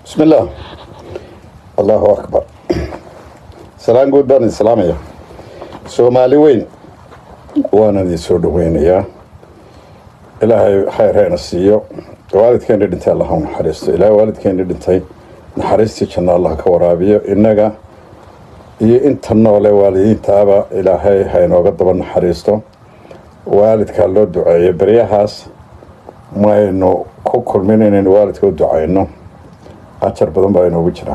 بسم الله الله أكبر سلام guud baan islaamaya soomaali weyn waana idin soo dhaweynayaa ilaahay khayr hayna siiyo waalidkeena dhintay allah u naxariisto ilaahay waalidkeena dhintay naxariistii janno allah ka waraabiyo innaga iyo inta noole waalidiintaaba ilaahay haynooga daba naxariisto waalidkaa loo duceeyo beryahaas maynu ku kulmin inaynu waalidka u ducayno ajar badan baa inoogu jira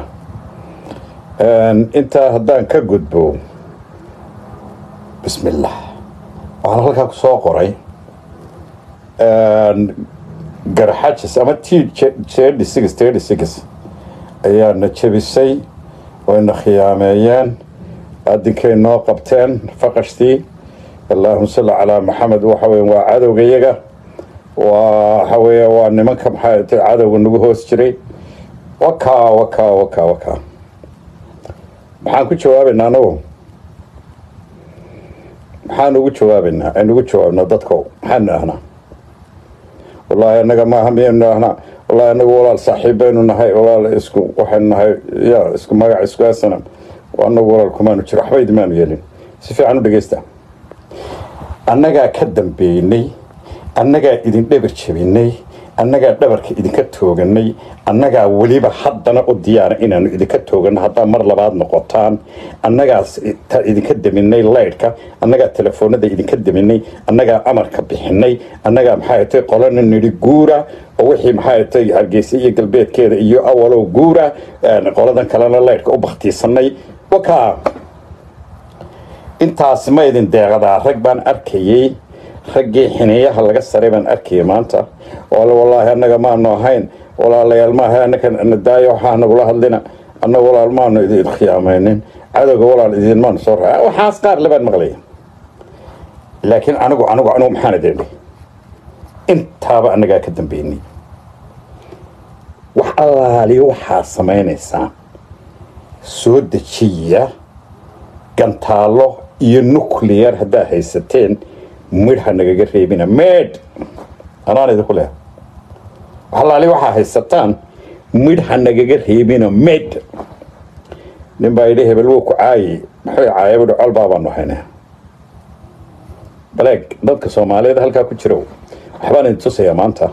intaa haddaan ka gudbo bismi illah waxaan halkaa ku soo qoray garxajis ama t thirty six thirty six ayaana jebisay wayna khiyaameeyeen adinkay noo qabteen faqashtii allaahuma salli calaa maxamed waxa weya waa cadowga iyaga waa waxa weeye waa nimanka maxaa ta cadowga nagu hoos jiray wakaa wakaa wakaa wakaa maxaan ku jawaabaynaa anagu maxaan ugu jawaabaynaa aynu ugu jawaabnaa dadko maxaanu ahnaa wallaahi annaga maaha miyaynu ahnaa wallaahi anagu walaal saaxiib baynu nahay walaal isku waxaynu nahay ya isku magac isku asana anagu walaal kumaanu jiro waxba idimaanu yeelin si fiican u dhegeysta annagaa ka dambeynay annagaa idin dhabar jebinay annagaa dhabarka idinka tooganay annagaa weliba haddana u diyaara inaanu idinka tooganno haddaa mar labaad noqotaan annagaas idinka deminay laydhka annagaa telefoonada idinka deminay annagaa amarka bixinay annagaa maxay tay qolana nidhi guura oo wixii maxay tay hargeysa iyo galbeedkeeda iyo awalow guura qoladan kalena laydhka u baktiisanay wakaa intaas ma idin deeqadaa rag baan arkayey raggii xineeyaha laga saray baan arkayay maanta oo wallaahi annaga maanu ahayn walaalayaal maaha annaka nadaayo waxaa nagula hadlina annaga walaal maanu idin khiyaamaynin cadowga walaal idin maanu soo raa waxaas qaar labaan maqlaya laakiin anigu anigu anigu maxaan idin dhihi intaaba annagaa ka dambeynay wax allaaliyo waxaa samaynaysaa soo dejiya gantaallo iyo nuclear haddaa haysateen midha nagaga reebina meedh anaan idinku leha waxalaali waxaa haysataan midha nagaga reebina meedh nin baa yidhi hebel wuu ku caayay maxay caaya buhi col baabaanu haynaa baleeg dadka soomaaliyeed halkaa ku jiro waxbaan idin tusayaa maanta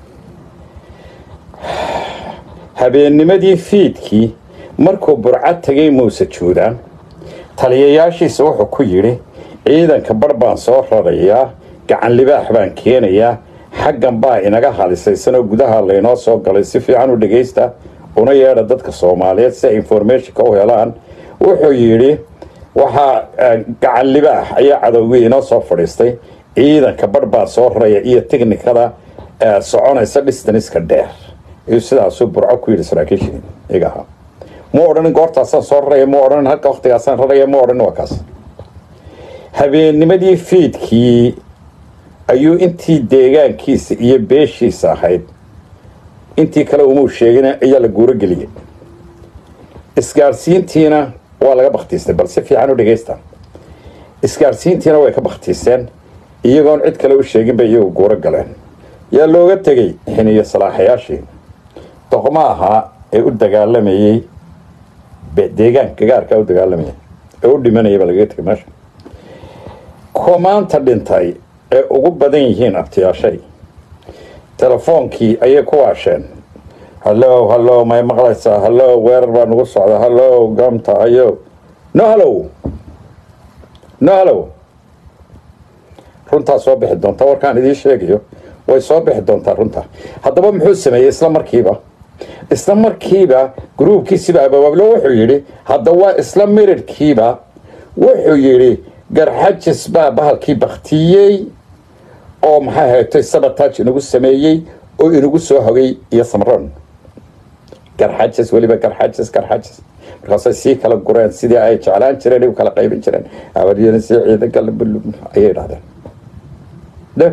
habeennimadii fiidkii markuu burcad tegay muuse juudaan taliyayaashiisa wuxuu ku yidhi ciidanka bar baan soo rarayaa gacan libaax baan keenayaa xaggan baa inaga halisaysanoo gudaha laynoo soo galay si fiican u dhegaysta una yeedha dadka soomaaliyeed si ay informationka u helaan wuxuu yidhi waxaa gacan libaax ayaa cadowgii inoo soo fadhiistay ciidanka bar baan soo raraya iyo tiknikada soconaysa distaniska dheer iyuu sidaasuu burco ku yidhi saraakiishii iga ahaa mu odhanin goortaasaan soo raraya mu odhanin halka waktigaasaan raraya mu odhanin waa kaas habeennimadii fiidkii ayuu intii deegaankiisa iyo beeshiisa ahayd intii kale umuu sheegin ayaa la guuro geliyay isgaarsiintiina waa laga baktiistay bal si fiican u dhegaysta isgaarsiintiina way ka baktiiseen iyagoon cid kale u sheegin bay iyagu guuro galeen yaa looga tegey xiniyo salaaxayaashii doqmo ahaa ee u dagaalamayey deegaanka gaarkaa u dagaalamayay ee u dhimanaya baa lagaga tegay meesha kuwa maanta dhintay ee ugu badan yihiin abtiyaashay telefoonkii ayay ku waasheen hallow hallow may maqlaysaa hallow weerar baa nagu socda hallow gamta ayo no hallow no hallow runtaa soo bixi doonta warkaan idiin sheegayo way soo bixi doontaa runta haddaba muxuu sameeyey isla markiiba isla markiiba gruubkiisiba abaablo wuxuu yidhi hadda waa isla mirirhkiiba wuxuu yidhi garxajis baa bahalkii baktiyey oo maxay haytay sabotaaj inagu sameeyey oo inagu soo hogay iyo samron garxajis weliba garxajis garxajis markaasay sii kala gureen sidii ay jeclaan jireen ay u kala qaybin jireen abaryani si ciidanka ayay idhahdeen dheg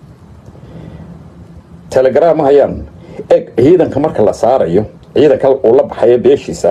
telegram hayaan eg ciidanka marka la saarayo ciidanka uu la baxayo beeshiisa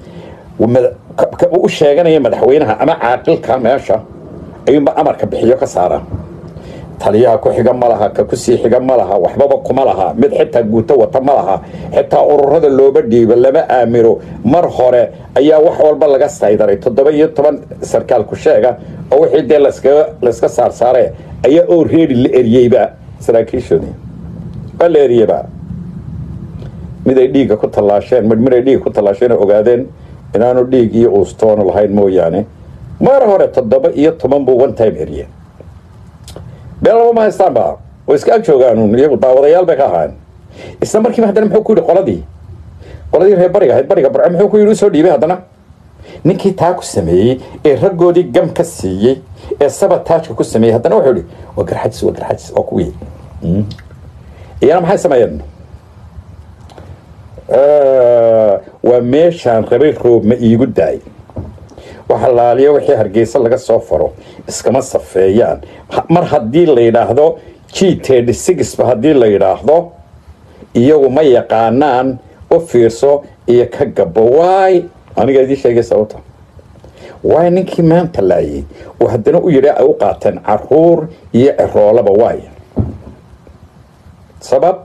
u sheeganaya madaxweynaha ama caaqilka meesha ayuunba amarka bixiyo ka saaraa taliyaha ku xiga ma laha ka kusii xiga ma laha waxbaba kuma laha mid xitaa guuto wata ma laha xitaa ururada looba dhiibo lama aamiro mar hore ayaa wax walba laga saydaray toddoba iyo toban sarkaal ku sheega oo wixii dee laskaga layska saarsaare ayaa oo reeri la eriyeyba saraakiishoodii waa la eriyeyba mid ay dhiigga ku tallaasheen mid mid ay dhiigga ku tallaasheen oo ogaadeen inaanu dhiig iyo uustoonu lahayn mooyaane mar hore toddoba iyo toban buu one time eriye been laba ma haystaanba way iska ag joogaan iyagu daawadayaal bay ka ahaan isla markiiba haddana muxuu ku yidhi qoladii qoladii reer bariga ahayd bariga barce muxuu ku yidhi usoo dhiibay haddana ninkii taa ku sameeyey ee raggoodii gam ka siiyey ee sabataajka ku sameeyey haddana wuxuu yidhi waa garxajis waa garxajis waa kuwii iyana maxay sameeyeen waa meeshaan rabay roob ma iigu daay waxa laaliya wixii hargeysa laga soo faro iskama safeeyaan mar haddii la yidhaahdo g ba haddii la yidhaahdo iyagu ma yaqaanaan u fiirso iyo ka gabo waay aniga idii sheegay sababta waay ninkii maanta laayay oo haddana u yidhi ay u qaateen caruur iyo ciroolaba waay sabab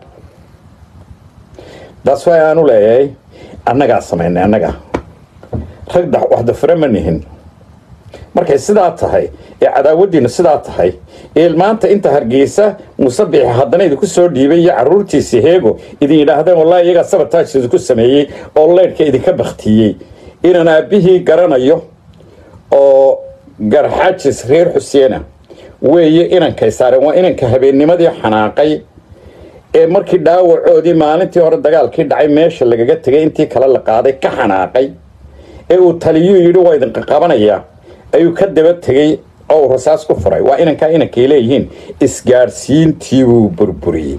daas waay aanu leeyahay annagaa samaynay annaga rag waxdafre ma nihin markay sidaa tahay ee cadaawaddiinu sidaa tahay ee maanta inta hargeysa musabixi haddana idinku soo dhiibay iyo caruurtiisi heego idin yidhaahdeen wallahi iyagaa sabataaj idinku sameeyey oo leydhka idinka baktiyey inaan aabbihii garanayo oo garxajis reer xuseena weeye inankay saareen waa inanka habeennimadii xanaaqay ee markii dhaawacoodii maalintii hore dagaalkii dhacay meesha lagaga tegay intii kale la qaaday ka xanaaqay ee uu taliyuu yidhi waa idinka qabanayaa ayuu ka daba tegey oo uu rasaas ku furay waa inankaa inankay leeyihiin isgaadhsiintii buu burburiyey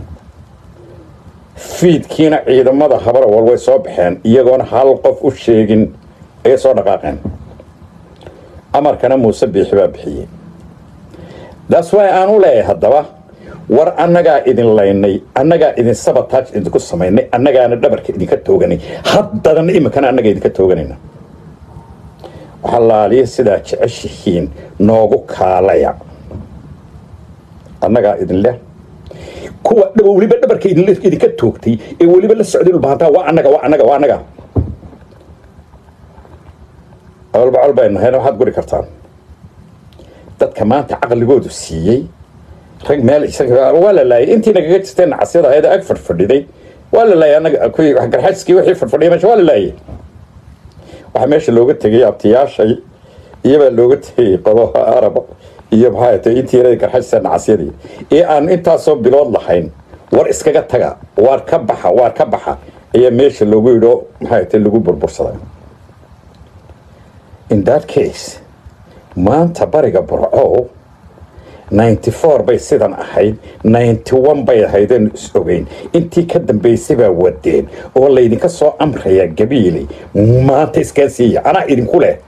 fiidkiina ciidamada habarawal way soo baxeen iyagoona hal qof u sheegin ayay soo dhaqaaqeen amarkana muuse biixi baa bixiyey daas waay aan u leeyahay haddaba war annagaa idin laynay annagaa idin sabataaj idinku samaynay annagaana dhabarka idinka tooganay haddadan iminkana annaga idinka tooganayna waxaa laaliya sidaa jeceshihiin noogu kaalaya annagaa idin leh kuwa weliba dhabarka idinka toogtay ee weliba la socday dhulbahantaa waa annaga waa annaga waa annaga colbacol bay nahayna waxaad guri kartaan dadka maanta caqligoodu siiyey rag meel waa la laayay intii nagaga jirteen nacasyada ahayd ag fadhfadhiday waa la laayay anaga kuwii garxajskii wixii fadhfadhiya meesha waa la laayay waxaa meesha looga tegay abtiyaashay iyobaa looga tegay qodoha arab iyo maxaa tay intii yarada garxajsa nacasyadii ee aan intaasoo bilood lahayn war iskaga taga waar ka baxa waar ka baxa ayaa meesha loogu yidho maxaa tay lagu burbursaday in that case maanta bariga burco ninety four bay sidan ahayd ninety one bay ahaydeen is ogeyn intii ka dambaysay baa wadeen oo laydinka soo amrayaa gabiiley maanta iskaa siiya anaa idinku leh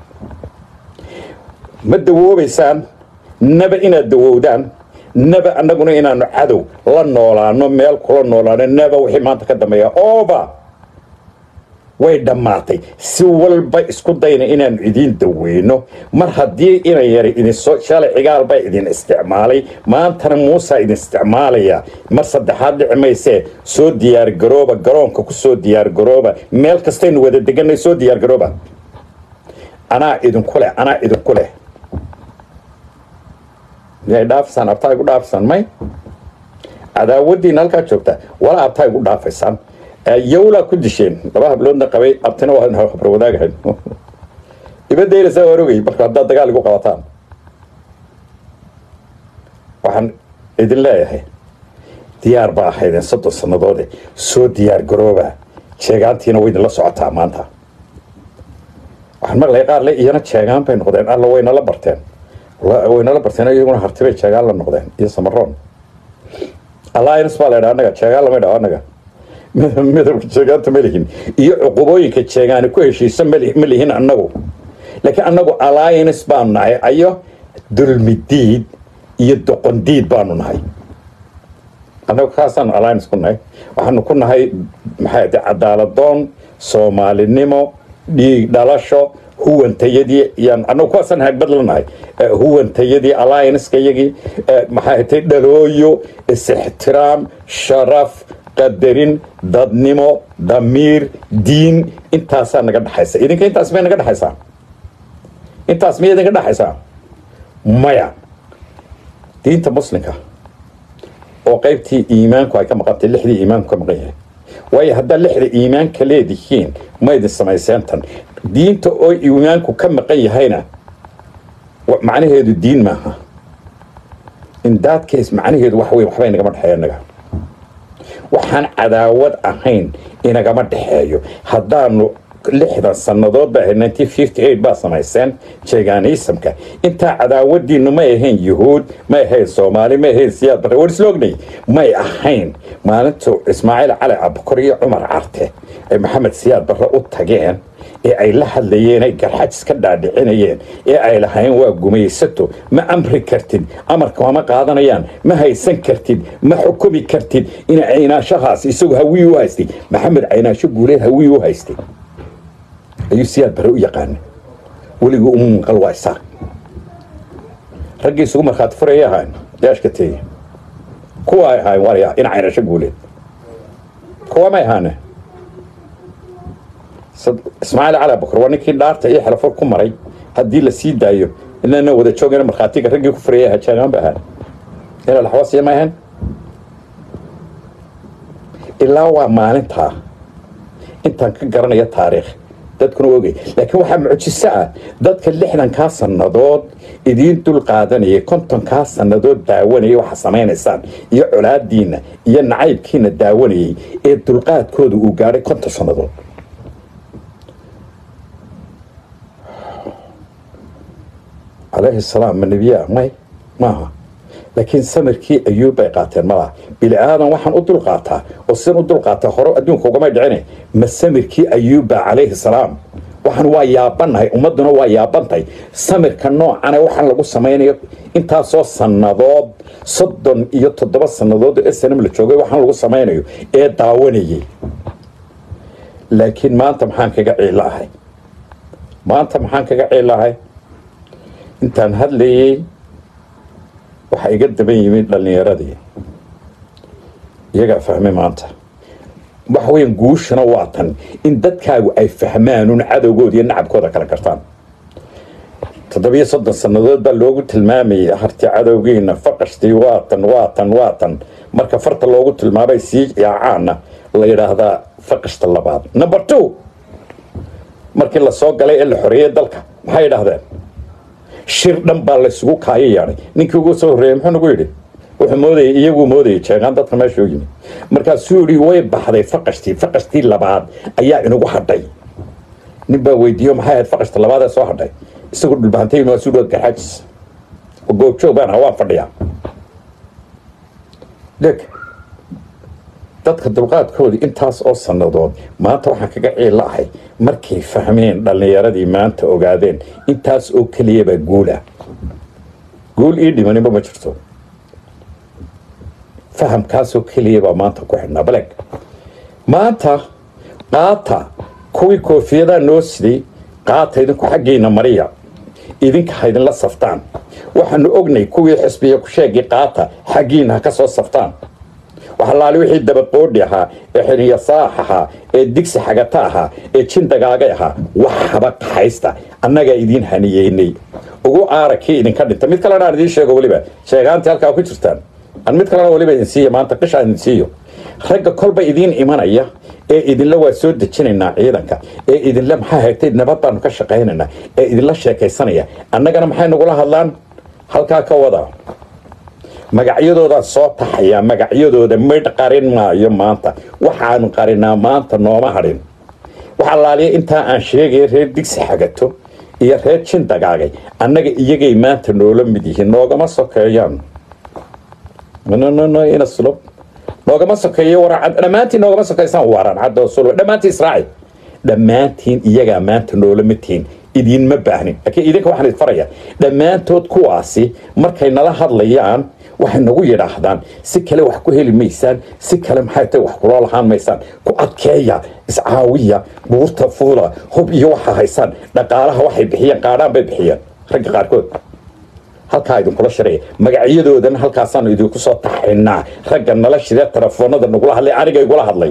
ma dawoobaysaan naba inaad dawowdaan naba annaguna inaanu cadow la noolaano meel kula noolaano naba wixii maanta ka dambeeya ooba way dhammaatay si walba isku dayna inaanu idiin daweyno mar haddii ina yara idinsoo shalay cigaal baa idin isticmaalay maantana muusaa idin isticmaalaya mar saddexaad dhici maysee soo diyaargarooba garoonka ku soo diyaargarooba meel kastaynu wada deganay soo diyaargarooba anaa idinku leh anaa idinku leh miyay dhaafisaan abtaa igu dhaafisaan may cadaawaddiina halkaa joogta walaa abtaa igu dhaafaysaan yowlaa ku disheen laba habloodna qabay abtina waa habar wadaagahayn ibadaynaysaa waan ogay marka haddaad dagaal igu qabataan waxaan idin leeyahay diyaar baa ahaydeen soddon sannadoode soo diyaar garooba jeegaantiina way idinla socotaa maanta waxaan maqlaya qaar le iyana jeegaan bay noqdeen alla waynala barteen waynala barteen iyaguna hartibay jeegaan la noqdeen iyo samaroon alliance baa la ydhaa annaga jeegaan lama ydhaho annaga midabka jeegaanta ma lihin iyo cuqubooyinka jeegaani ku heshiisa ma lihin annagu laakiin annagu alliance baanu nahay ayo dulmidiid iyo doqondiid baanu nahay annagu kaasaanu alliance ku nahay waxaanu ku nahay maxay de cadaaladoon soomaalinimo dhiig dhalasho huwantayadii yaan annagu kuwaasaan hagbad la nahay huwantayadii alliancekayagii maxay tay dhalooyo is-ixtiraam sharaf qadarin dadnimo damiir diin intaasaa naga dhexaysa idinka intaas may naga dhexaysaa intaas miyay idinka dhexaysaa maya diinta muslimka oo qaybtii iimaanku ay ka maqantay lixdii iimaanku ka maqan yahay waayo haddaad lixda iimaanka leedihiin ma idin samayseentan diinta oo iimaanku ka maqan yahayna macnaheedu diin maaha in that case macnaheedu wax weyn waxba inagama dhexeeya inaga waxaan cadaawad ahayn inagama dhexeeyo haddaanu lixdan sannadood ba ahayd nineteen fifty eight baa samayseen jeeganiisamka intaa cadaawadiinu may ahayn yuhuud may ahayn soomaali may ahayn siyaad bare war isla ognay may ahayn maalintu ismaaciil cali abukor iyo cumar carte ay maxamed siyaad barre u tageen ee ay la hadlayeen ay garxajis ka dhaadhicinayeen ee ay lahayn waa gumaysato ma amri kartid amarka ma qaadanayaan ma haysan kartid ma xukumi kartid in caynaashahaas isagu hawii u haystay maxamed caynaasho guuleed hawii u haystay ayuu siyaad bare u yaqaana weligii uma maqal waa isaaq raggii isugu markhaati furayay ahaan daashka teeye kuwa ay ahaayeen warya in caynasho guuleed kuwa may ahaane ismaaciil cali abukar waa ninkii dhaarta iyo xelafur ku maray haddii la sii daayo inana wada joogana markhaatiga raggii ku furayay ahaa jaagaan ba ahaan ina laxwasiya ma ahayn ilaa waa maalintaa intaan ka garanaya taariikh dadkuna ogay laakiin waxaa mucjiso ah dadka lixdankaa sannadood idiin dul qaadanayay kontonkaa sannadood daawanayay waxa samaynaysaan iyo colaadiinna iyo nacaybkiina daawanayay ee dulqaadkooda uu gaadhay konton sannadood calayhi salaam ma nebiyaa may maaha laakiin samirkii ayuub bay qaateen malaha bili aadan waxaan u dulqaataa oo sidan u dulqaataa hore adduunka ugamay dhicine ma samirkii ayuubba calayhi salaam waxaan waa yaabannahay ummadduna waa yaabantahay samirka noocane waxaan lagu samaynayo intaasoo sannadood soddon iyo toddoba sannadood oo snm la joogay waxaan lagu samaynayo ee daawanayay laakiin maanta maxaan kaga ciilahay maanta maxaan kaga ciilahay intaan hadlayey waxaa iga daban yimid dhallinyaradii iyagaa fahmay maanta waxa weyan guushana waa tan in dadkaagu ay fahmaanuun cadowgooda iyo nacabkooda kala gartaan toddobiyo soddon sannadood baa loogu tilmaamayay harti cadowgiina faqashtii waatan waatan waatan marka farta loogu tilmaamay sii yaacaana la yidhaahdaa faqashta labaad number two markii lasoo galay ee la xoreeyey dalka maxay yidhaahdeen shir dhan baa laysugu kaayo yeedhay ninkii ugu soo horreeyey muxuu nagu yidhi wuxuu moodayay iyaguu moodayay jeegaan dadka meesha u yimi markaasuu yidhi way baxday faqashtii faqashtii labaad ayaa inagu hadhay nin baa weydiiyo maxay ahayd faqashta labaad ee soo hadhay isagu dhulbahantay waa suu dhood garxaajis oo goobjoog baan ahaa waan fadhiyaa deg dadka dulqaadkoodii intaas oo sannadood maanta waxaan kaga ciilla ahay markay fahmeen dhallinyaradii maanta ogaadeen intaas oo keliyabaa guulah guul ii dhimaninba ma jirto fahamkaasoo keliyabaa maanta ku xidhnaa baleg maanta qaata kuwii koofiyadaa noo siday qaata idinku xaggiina mariya idinka ha idinla saftaan waxaanu ognay kuwii xisbiya ku sheegay qaata xaggiina ha ka soo saftaan waxalaali wixii dabaqoodhi ahaa ee xiliyasaax ahaa ee digsi xagata ahaa ee jin dagaagay ahaa wax haba qaxaysta annagaa idiin haniyeynay ugu aara kii idinka dhinta mid kalena aan idiin sheego weliba sheegaantii halkaa ku jirtaan aan mid kalena weliba idin siiyo maanta qishaan idin siiyo ragga kolba idiin imanaya ee idinla waa soo dejinaynaa ciidanka ee idinla maxaa hagtay nabad baanu ka shaqaynaynaa ee idinla sheekaysanaya annagana maxay nagula hadlaan halkaa ka wada magacyadoodaa soo taxayaa magacyadooda midh qarin maayo maanta waxaanu qarinaa maanta nooma hadhin wax allaaliya intaa aan sheegaya reer digsi xagato iyo reer jin dagaagay annaga iyagay maanta noola mid yihiin noogama sokeeyaan inaslo noogama sokeeyo waracad dhammaantiin noogama sokeysaan waran cadoo sulwa dhammaantiin israaci dhammaantiin iyagaa maanta noola mid tihiin idiinma baahnin laakiin idinka waxaan idin faraya dhammaantood kuwaasi markay nala hadlayaan waxay nagu yidhaahdaan si kale wax ku heli maysaan si kale maxay tahay wax kuloo lahaan maysaan ku adkeeya iscaawiya buurta fuula hub iyo waxa haysaan dhaqaalaha waxay bixiyeen qaadhaan bay bixiyeen ragga qaarkood halkaa idinkula shareeya magacyadoodana halkaasaanu idinku soo taxaynaa ragga nala shirya telefoonada nagula hadlay aniga igula hadlay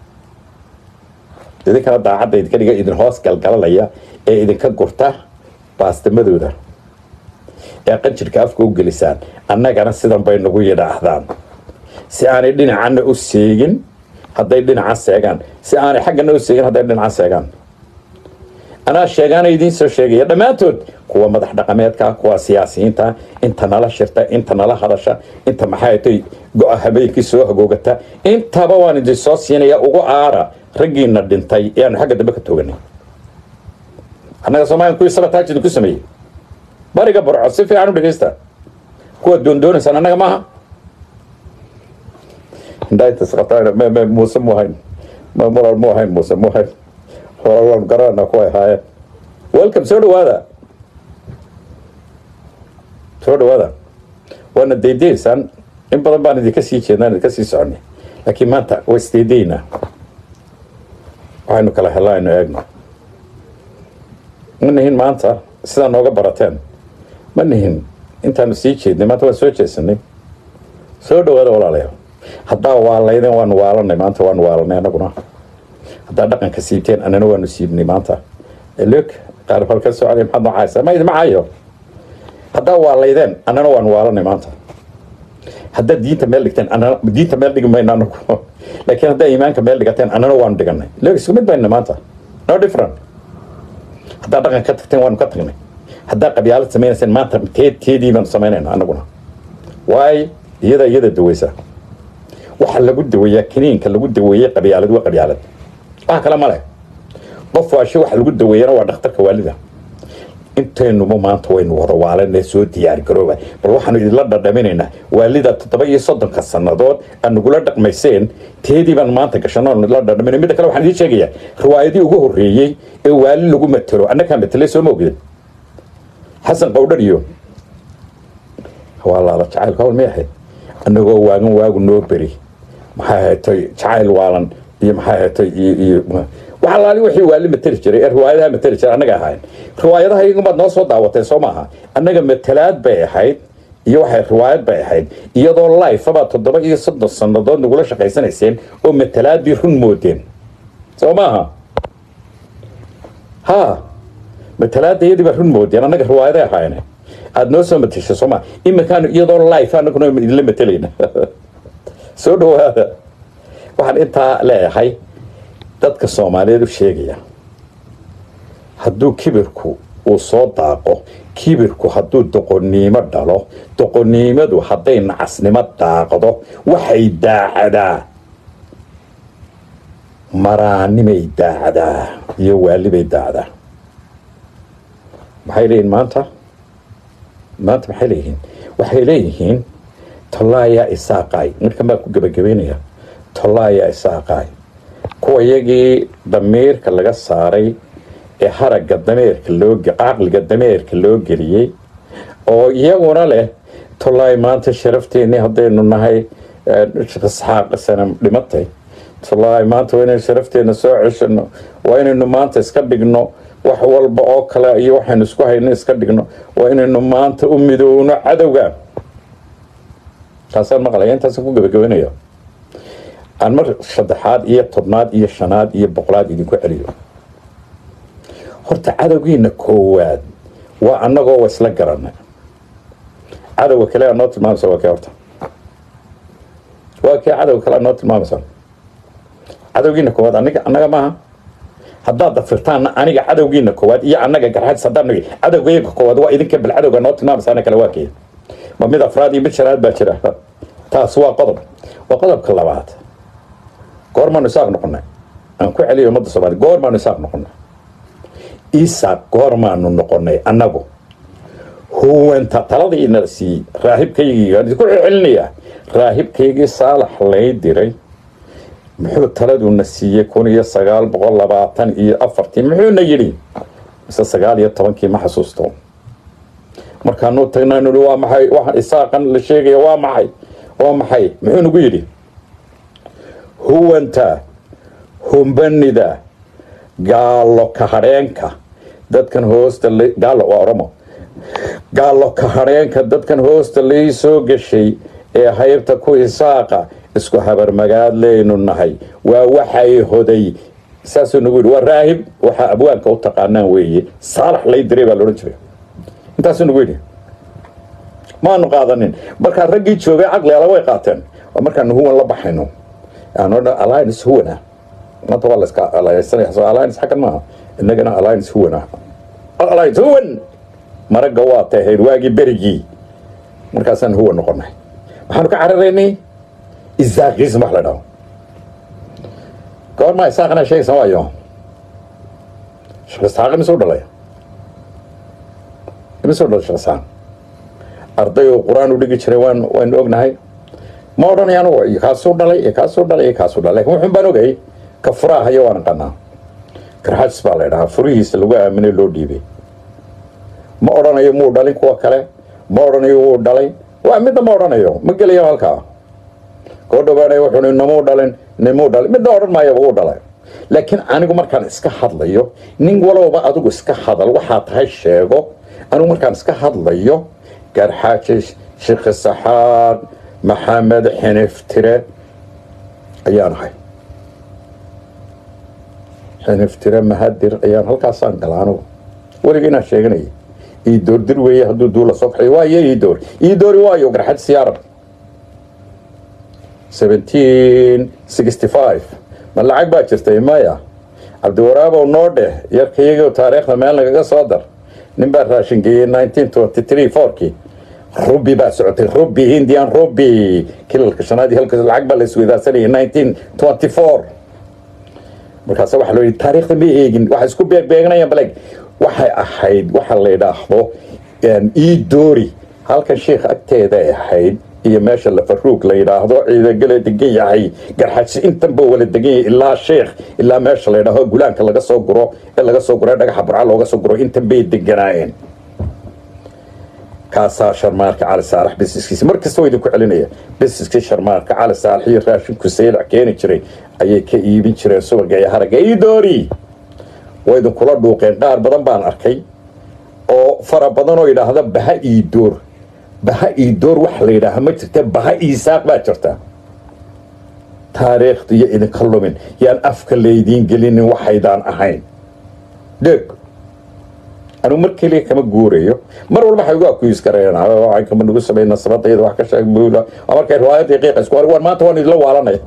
idinkana daacadda idinka dhiga idin hoos galgalalaya ee idinka gurta baastimadooda ee qanjirka afka u gelisaan annagana sidan bay nagu yidhaahdaan si aanay dhinacana u seegin hadday dhinaca seegaan si aanay xaggana u seegin hadday dhinaca seegaan anaa sheegaana idiin soo sheegaya dhammaantood kuwa madax dhaqameedka kuwa siyaasiyiinta inta nala shirta inta nala hadasha inta maxaatay go-a habeenkii soo hagoogata intaba waan idin soo siinaya ugu aara raggiina dhintay ee aanu xagga dambe ka tooganay annaga soomaaliya kuwii sabataaj idinku sameeyey bariga burco si fiican u dhegaysta kuwa doondoonaysaan annaga maaha muuse mu ahayn mural mu ahayn muuse mu ahayn horalan garana kuway ahaayeen welcome soo dhawaada soo dhawaada waana daydaysaan in badan baan idinka sii jeednaan idinka sii soconay laakiin maanta waa isdaydaynaa waxaynu kala helaa aynu eegno ma nihin maanta sidaa nooga barateen ma nihin intaanu sii jeednay maanta waan soo jeesanay soo dhawaada walaalayaal haddaa waalaydeen waanu waalanay maanta waanu waalanay annaguna haddaa dhaqanka siibteen annana waanu siibnay maanta log qaar halka socday maxaad noocaysa ma idima cayo haddaa waalaydeen annana waanu waalanay maanta haddaad diinta meel dhigteen annana diinta meel dhigi mayno anagu laakiin haddaa iimaanka meel dhigateen annana waanu dhiganay log isku mid bayna maanta no different haddaa dhaqan ka tagteen waanu ka tagnay haddaa qabyaalad samaynayseen maanta teed teedii baanu samaynayna annaguna waay iyada iyada daweysa waxa lagu daweeyaa kiniinka lagu daweeyey qabyaalad waa qabyaalad wax kale ma leh qof waashe waxa lagu daweeyana waa dhakhtarka waalida intaynuba maanta waynu wada waalanee soo diyaar garooba bal waxaanu idinla dhadhaminaynaa waalida toddoba iyo soddonka sannadood aad nagula dhaqmayseen teedii baan maanta gashano la dhadhaminay midda kale waxaan idiin sheegayaa riwaayadii ugu horreeyey ee waali lagu matelo annagaa matelay soo ma ogdin xasan qowdhar iyo waa laala jacaylka hawl may ahayd annagoo waagan waagu noo beri maxay ahatay jacayl waalan iyo maxay ahatay iyo iyo waxa laali wixii waali mateli jiray ee riwaayadaha mateli jiray annaga ahayn riwaayadaha iyagumaad noo soo daawateen soo maaha annaga matalaad bay ahayd iyo waxay riwaayad bay ahayd iyadoo lifebaa toddoba iyo soddon sannadood nagula shaqaysanayseen oo matalaadii run moodeen soo maaha ha matalaada iyadii baa run moodeen annaga riwaayaday ahaayne aada noo soo matesha sooma iminkaanu iyadoo life anaguna idinla matelayna soo dhawaada waxaan intaa leeyahay dadka soomaaliyeed u sheegaya hadduu kibirku uu soo daaqo kibirku hadduu doqonnimo dhalo doqonnimadu hadday nacasnimo daaqdo waxay daacadaa maraanimay daacdaa iyo waalibay daacdaa maxay leeyihin maanta maanta maxay leeyihiin waxay leeyihiin tollaayaa isaaqaay markan baa ku gebagabeynaya tollaayaa isaaqaay kuwa iyagii damiirka laga saaray ee haragga dameerka loo caqliga dameerka loo geliyey oo iyaguna leh tollaay maanta sharafteenii haddaynu nahay isxaaq sanam dhimatay tollaay maanta waa inaynu sharafteena soo ceshano waa inaynu maanta iska dhigno wax walba oo kale iyo waxaynu isku hayno iska dhigno waa inaynu maanta u midoowno cadowga taasaan maqlaya intaasaan ku gebagabeynaya aan mar saddexaad iyo tobnaad iyo shanaad iyo boqolaad idinku celiyo horta cadowgiina koowaad waa annagoo wa isla garanay cadowga kale aad noo tilmaamaysa waa kee horta waa kee cadowga kale aad noo tilmaamaysa cadowgiina koowaad aniga annaga maaha haddaad dafirtaanna aniga cadowgiina koowaad iyo annaga garxadis haddaan nagi cadowgayga koowaad waa idinka bal cadowga noo tilmaamaysa ana kale waa kee ma mid afraad iyo mid shanaad baa jira taas waa qodob waa qodobka labaad goormaanu isaaq noqonay aan ku celiyo ummadda soomaliya goormaanu isaaq noqonay isaaq goormaanu noqonay annagu huwanta taladiina siiyey raahibkaygii aan idinku celcelinayaa raahibkaygii saalax lay diray muxuu taladuna siiyey kun iyo sagaal boqol labaatan iyo afartii muxuuna yidhi mise sagaal iyo tobankii ma xasuusto markaanu tagnaa nui waa maxay waxaan isaaqan la sheegaya waa maxay waa maxay muxuu nagu yidhi huwanta humbanida gaalo kahadheenka dadkan hoosta gaalo waa oromo gaallo kahadheenka dadkan hoosta lai soo gashay ee haybta ku isaaqa isku habarmagaadleynu nahay waa waxay hoday saasuu nagu yidhi waa raahib waxaa abwaanka u taqaanaan weeye saalax lay diray baa laodhan jiray intaasuu nagu yidhi maanu qaadanin markaa raggii joogay caqligala way qaateen waa markaanu huwan la baxayno alliance huwana maanta waa layska alliansanaya soo alliance xaggan maaha innagana alliance huwana alliance huwan maragga waa tahayd waagii berigii markaasaan huwan noqonay waxaanu ka cararaynay isaaqism wax la dhaho goormaa isaaqana sheegaysan waayo sheekh isxaaq imisuu dhalay imisuu dhalay sheekh isxaaq arday oo qur-aan u dhigi jiray waan waynu ognahay ma odhanay anugu iyo kaasuu dhalay iyo kaasuu dhalay iyo kaasuu dhalay lakin wuxun baan ogay ka furaahayo waan aqanaa garxajis baa la ydhahaa furihiisa lagu aaminay loo dhiibay ma odhanayo muu dhalin kuwa kale ma odhanayo wuu dhalay waa midna ma odhanayo ma gelayo halkaa koo dhawaanay wuxuu namuu dhalin nimuu dhalin midna odhan maayaba wuu dhalay laakiin anigu markaan iska hadlayo nin walowba adigu iska hadal waxaa tahay sheego anigu markaan iska hadlayo garxaaji sheekh saxaaq maxamed xiniftire ayaan ahay xiniftire mahadir ayaan halkaasaan gala anigu weliga inaan sheeganaya iidoor dir weeye hadduu duula soo kaxay waayo iidoor iidoori waayo garxaj siyaarab seventeen sixty five ma lacag baa jirtay maya cabdiwaraabow noo dheh yarkayagoo taariikhda meel nagaga soo dar nin baa raashin geeyey nineteen twenty three fourkii rubi baa socotay rubi indian rubi kilalka shanaad iyo halka lacag baa la isweydaarsanayay nineteen twenty four markaasa waxaa loo yidhi taariikhda ma eegin waxay isku beegbeeganayaan baleg waxay ahayd waxa la yidhaahdo iidoori halkan sheikh agteeda ay ahayd iyo meesha lafaruug la yidhaahdo ciidagale degan yahay garxajsi intanba wala degan yahay ilaa sheikh ilaa meesha la yidhaahdo gulaanka laga soo guro ee laga soo guro ee dhagaxa burca looga soo guro intan bay deganaayeen kaasaa sharmaarka cali saalax bisiskiisi mar kasta waa idinku celinaya bisiskii sharmaarka cali saalax iyo raashinku saylac keeni jiray ayay ka iibin jireen subaga iyo haragga iidoori waa idinkula dhuuqeen qaar badan baan arkay oo fara badan oo yidhaahda baha iidoor baha iidoor waxa la yidhaaha ma jirta baha iisaaq baa jirta taariikhda iyo idinka lumin yaan afka laydiin gelinin waxaydaan ahayn dheeg anugu mar keliya kama guurayo mar walba waxay ugu akuis kareen kama nagu samey nasabada iyada wax ka sheeg buula markay riwaayadii qiiqa isku war maanta waan idinla waalanaya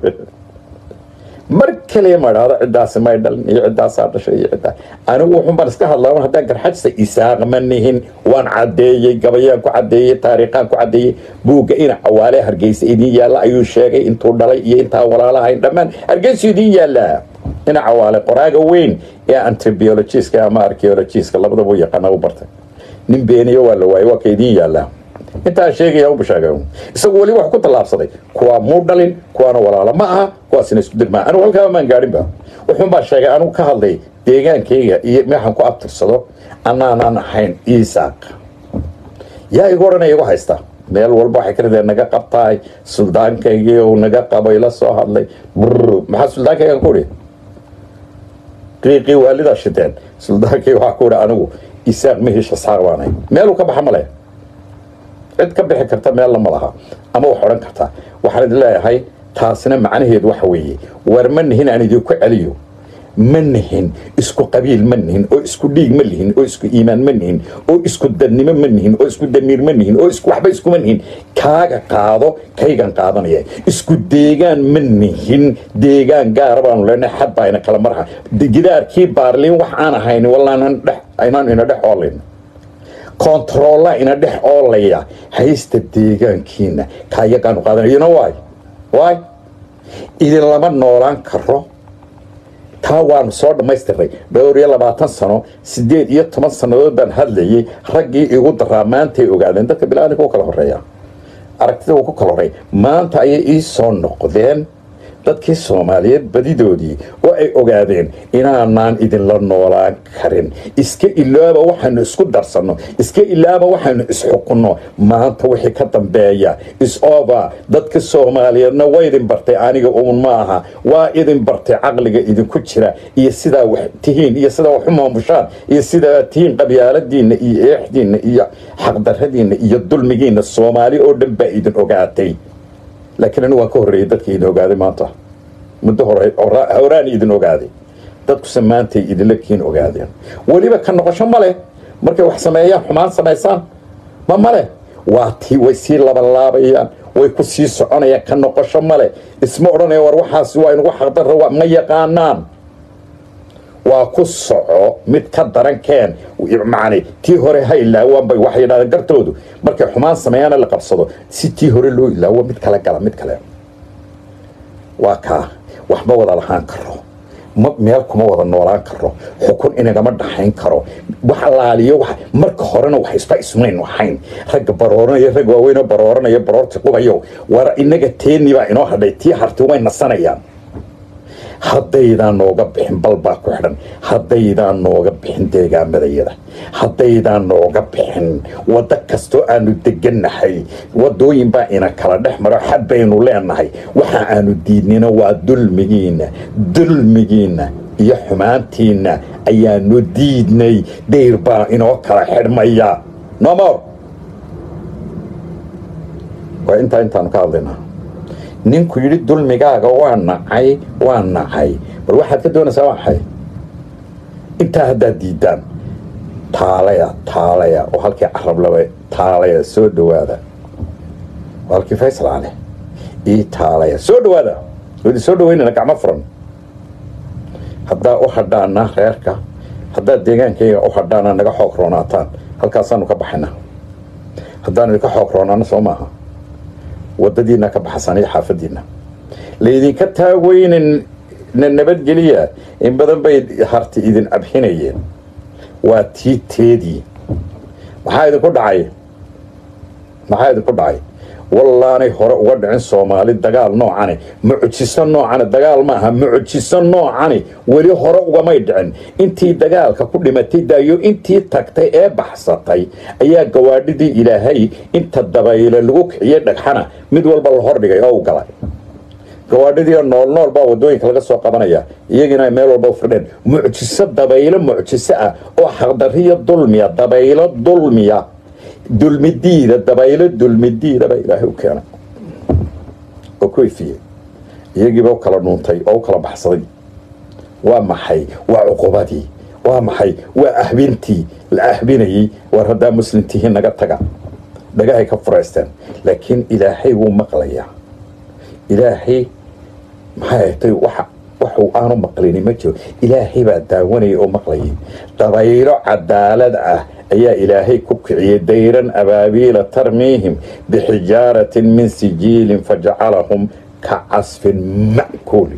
mar kaliya ma idhaahdo ciddaasi may dhalin iyo ciddaasaa dhashay iyo ciddaa anigu wuxun baan iska hadlaa haddaan garxajsa isaaq ma nihin waan caddeeyey gabayaan ku caddeeyey taariikhaan ku caddeeyey buugga ina cawaale hargeysa idiin yaalla ayuu sheegay intuu dhalay iyo intaan walaalahayn dhammaan hargeysu idiin yaallaa ina cawaale qoraaga weyn ee antibiologiska ama archeologiska labadaba u yaqaana u bartay nin beeniyo waa la waayey waa ka idiin yaallaa intaan sheegaya u bashaaga isagu weli wax ku tallaabsaday kuwaa muu dhalin kuwaana walaalo ma aha kuwaasina isku dirmaa anigu halkaaba maan gaadhinba wuxuun baa sheegay anigu ka hadlay deegaankayga iyo meexan ku abtirsado anaanaan ahayn isaaq yaa igu odhanaya igu haysta meel walba waxay ka rideen naga qabtaay suldaankaygii uu naga qabay la soo hadlay brr maxaa suldaankaygan ku idhi qiiqii waalidaa shiteen suldaankayga waxaa ku idhi anigu isaaq mahiisha saaq baanay meeluu ka baxa male cid ka bixi karta meelna ma laha ama wax odhan karta waxaan idin leeyahay taasina macnaheedu waxa weeye war ma nihin aan idinku celiyo ma nihin isku qabiil ma nihin oo isku dhiig ma lihin oo isku iimaan ma nihin oo isku dadnimo ma nihin oo isku damiir ma nihin oo isku waxba iskuma nihin kaaga qaado kaygan qaadanaya isku deegaan ma nihin deegaan gaara baanu leenahay xad baa ina kala marha gidaarkii baarliin wax aan ahayn wallaan dhex aynaan ina dhex oolin kontarolla ina dhex oolaya haysta deegaankiina kaayagaanu qaadanay you know why why idin lama noolaan karo taa waanu soo dhammaystirnay dhowr iyo labaatan sano siddeed iyo toban sannadood baan hadlayay raggii igu daraa maantay ogaadeen dadka bilaadanka u kala horeeya aragtida uu ku kala horreeya maanta ayay ii soo noqdeen dadkii soomaaliyeed badidoodii oo ay ogaadeen inaanaan idinla noolaan karin iska ilaaba waxaynu isku darsanno iska ilaaba waxaynu isxukunno maanta wixii ka dambeeya is-over dadka soomaaliyeedna waa idin bartay aniga uun ma aha waa idin bartay caqliga idinku jira iyo sidaa wax tihiin iyo sidaa wax u maamushaan iyo sidaa tihiin qabyaaladiinna iyo eexdiinna iyo xaqdaradiinna iyo dulmigiinna soomaali oo dhan baa idin ogaatay laakiin anigu waan ka horreeyey dadkii idin ogaaday maanta muddo hore horaan idin ogaaday dadkuse maantay idinla kiin ogaadeen weliba ka noqosho ma leh markay wax sameeyaan xumaan samaysaan ma male waa tii way sii labalaabayaan way ku sii soconayaan ka noqosho male isma odhanaya war waxaas waa inugu xaqdarra ma yaqaanaan waa ku soco mid ka daran keen macni tii hore ha ilaawaanbay waxay yidhahdeen gartoodu markay xumaan sameeyaana la qabsado si tii hore loo ilaawo mid kale gala mid kale waa kaa wax ma wada lahaan karo meel kuma wada noolaan karo xukun inagama dhaxayn karo wax laaliyo marka horena wax isba ismayn ahayn ragga barooranaya rag waaweynoo barooranaya baroorti qubayo war inaga teeni baa inoo hadhay tii harti way nasanayaan haddaydaan nooga bixin balbaa ku xidhan haddaydaan nooga bixin deegaamadayada haddaydaan nooga bixin waddo kastoo aanu degannahay waddooyin baa ina kala dhex maro xad baynu leenahay waxa aanu diidnina waa dulmigiinna dulmigiinna iyo xumaantiinna ayaanu diidnay dayr baa inoo kala xidhmaya nomor waa intaa intaanu ka hadlaynaa ninku yidhi dulmigaaga waa nacay waa nacay bal waxaad ka doonaysaa waa maxay intaa haddaad diidaan taalaya taalaya oo halkii carablaba taalaya soo dhowaada oo halkii faysal cale ii taalaya soo dhowaada wadi soo dhaweynana gacmo furan haddaa u hadhaana reerka haddaad deegaankayga u hadhaana naga xoog roonaataan halkaasaanu ka baxayna haddaanu idinka xoog roonaano soo maaha wadadiina ka baxsaniyo xaafadiina laydinka taagweynan na nabadgeliya in badan bay harti idin abxinayeen waa tii teedii maxaa idinku dhacay maxaa idinku dhacay wallaanay hore uga dhicin soomaali dagaal noocani mucjiso noocani dagaal maaha mucjiso noocani weli hore ugamay dhicin intii dagaalka ku dhimatay daayo intii tagtay ee baxsatay ayaa gawaadhidii ilaahay inta dabayle lagu kiciyey dhagxana mid walba la hordhigay oo u galay gawaadhidii nool nool baa wadooyinka laga soo qabanaya iyagiina ay meel walba u firdheen mucjiso dabaylo mucjiso ah oo xaqdariyo dulmiya dabaylo dulmiya dulmidiida dabaylo dulmidiida baa ilaahay u keenay oo ku ifiyey iyagiiba u kala dhuuntay oo u kala baxsaday waa maxay waa cuqubadii waa maxay waa ahbintii la ahbinayey war haddaa muslimtihiin naga taga dhagahay ka furaysteen laakiin ilaahay wuu maqlayaa ilaahay maxay ahtay waxa waxuu aanu maqlini ma jiro ilaahay baa daawanaya oo maqlayay dabaylo cadaalad ah ayaa ilaahay ku kiciyey dayran abaabiila tarmiihim bixijaaratin min sijiilin fajacalahum ka casfin ma'kuuli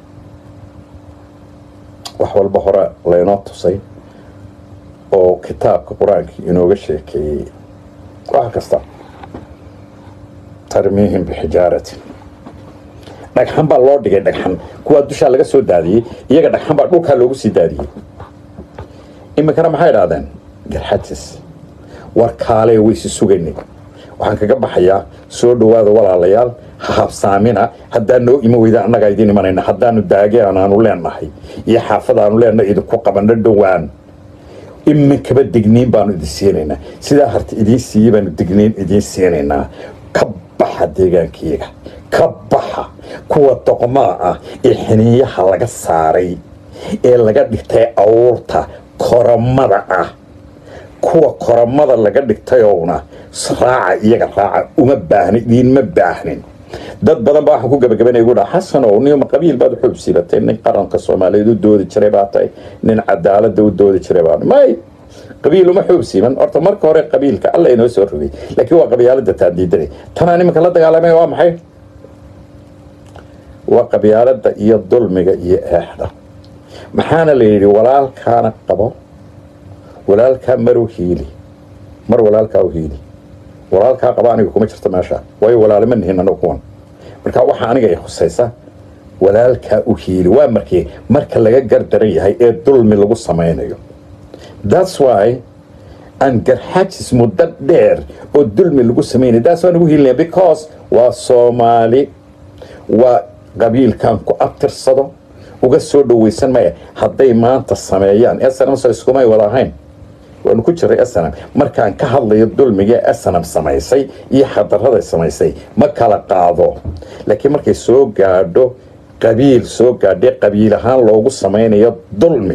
wax walba hore laynoo tusay oo kitaabka qur-aankii inooga sheekeeyey wax kasta tarmiihim bixijaaratin dhagxan baa loo dhigay dhagxan kuwaa dushaa laga soo daadiyey iyaga dhagxan baa dhulkaa loogu sii daadiyey iminkana maxay idhahdeen garxajis war kaalee waysi sugaynay waxaan kaga baxayaa soo dhowaada walaalayaal ha habsaamina haddaa noo ima weyda annagaa idiin imanayna haddaanu daageen aanu leenahay iyo xaafadaanu leenahay idinku qabanno dhowaan iminkaba digniin baanu idin siinaynaa sidaa harti idiin siiyey baanu digniin idiin siinaynaa ka baxa deegaankiyaga ka baxa kuwa doqmaa ah ee xiniinyaha laga saaray ee laga dhigtay awuurta koramada ah kuwa koramada laga dhigtayowna raaca iyaga raaca uma baahni idiinma baahnin dad badan baa waxaan ku gabagabanaya gu dhaha xasanow nima qabiil baad xuub siilatay nin qaranka soomaaliyeed u doodi jiray baa tahay nin cadaalada u doodi jiray baa may qabiil uma xuub siiman horta marka hore qabiilka alla inoo soo rogay laakiin waa qabyaalada taadiidanay tanaa nimanka la dagaalamay waa maxay waa qabyaalada iyo dulmiga iyo eexda maxaana la yidhi walaalkaana qabo walaalkaa maru hiili mar walaalkaa u hiili walaalkaa qaba aniga kuma jirto meesha waayo walaalama nihin anagu kuwan marka waxaa aniga i khusaysa walaalkaa u hiili waa markii marka laga gardaran yahay ee dulmi lagu samaynayo thats why aan garxajis muddo dheer oo dulmi lagu samaynaya taas waan ugu hilinaya because waa soomaali waa qabiilkan ku abtirsado uga soo dhawaysan maya hadday maanta sameeyaan snm so iskumay wada ahayn waanu ku jiray snm markaan ka hadlayo dulmiga snm samaysay iyo xadaraday samaysay ma kala qaado laakiin markay soo gaadho qabiil soo gaadhay qabiil ahaan loogu samaynayo dulmi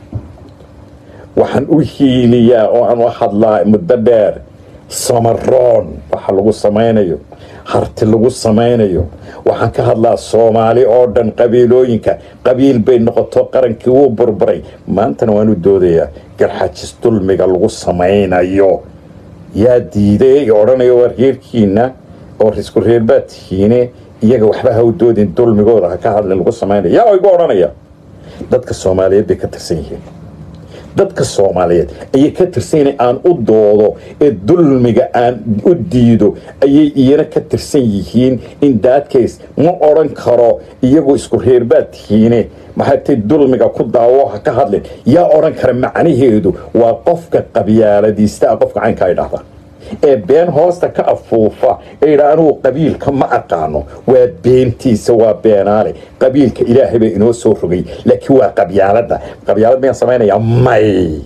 waxaan u hiiliyaa oo aan u hadlaa muddo dheer samaroon waxa lagu samaynayo harti lagu samaynayo waxaan ka hadlaa soomaali oo dhan qabiilooyinka qabiil bay noqoto qarankii wuu burburay maantana waanu doodayaa garxajis dulmiga lagu samaynayo yaa diiday odhanayo waa reerkiina oo isku reerbaad tihiine iyaga waxba ha u doodin dulmigooda ha ka hadlin lagu samaynayo yaa igu odhanaya dadka soomaaliyeed bay ka tirsan yihiin dadka soomaaliyeed ayay ka tirsan yihiin aan u doodo ee dulmiga aan u diido ayay iyana ka tirsan yihiin in daadkays ma odhan karo iyagoo isku reerbaad tihiine maxaytay dulmiga ku daawo ha ka hadlin yaa odhan kara macnaheedu waa qofka qabyaaladiista a qofka caynka ay dhahda ee been hoosta ka afuufa ee yidhaa anugu qabiilka ma aqaano waa beentiisa waa beenaale qabiilka ilaahay baa inoo soo rogay laakiin waa qabyaaladda qabyaalad miyaan samaynayaa may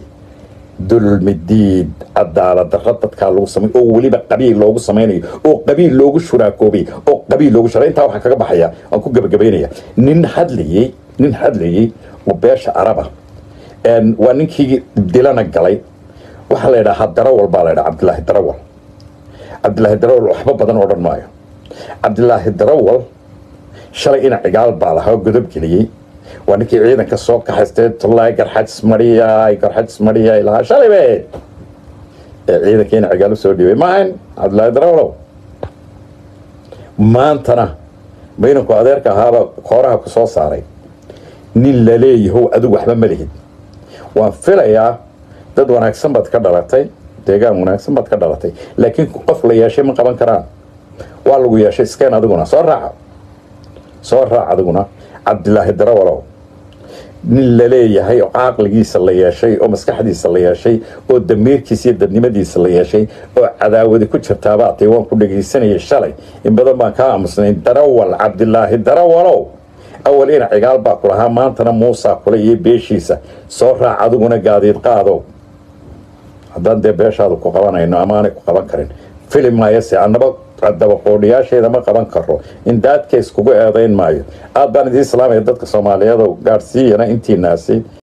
dulmidiid cadaalad darra dadkaa lagu samay oo weliba qabiil loogu samaynayo oo qabiil loogu shuraakoobay oo qabiil loogu shura intaa waxaa kaga baxaya waan ku gebagabaynaya nin hadlayey nin hadlayey oo beesha araba waa ninkii dilana galay waxaa la ydhahaa darawal baa la ydhaha cabdilaahi darawal cabdilaahi darawal waxba badan odhan maayo cabdilaahi darawal shalay ina cigaal baa lahaa oo godob geliyey waa ninkii ciidanka soo kaxaystay tullaay garxajis mariyay garxajis mariyay lahaa shalay be ee ciidanka ina cigaal usoo dhiibay maahayn cabdilaahi darawalow maantana maynanku adeerka ahaaba kooraha ku soo saaray nin la leeyahow adigu waxba ma lihid waan filayaa dad wanaagsan baad ka dhalatay deegaan wanaagsan baad ka dhalatay laakiin qof la yeeshay ma qaban karaan waa lagu yeeshay iskeen adiguna soo raaca soo raac adiguna cabdilaahi darawalow nin la leeyahay oo caqligiisa la yeeshay oo maskaxdiisa la yeeshay oo damiirkiisa iyo dadnimadiisa la yeeshay oo cadaawadi ku jirtaabaatay waan ku dhegaysanayay shalay in badan baan kaa aamusnay darawal cabdilaahi darawalow awal ina cigaal baa ku lahaa maantana muusaa kule iyo beeshiisa soo raac adiguna gaadiid qaadow haddaan dee beeshaadu ku qabanayno amaanay ku qaban karin filim maayase annaba dabaqoodhiyaasheeda ma qaban karo in daadkays kugu eedayn maayo aad baan idiin islaamaya dadka soomaaliyeed oo gaadhsiiyana intiinaasi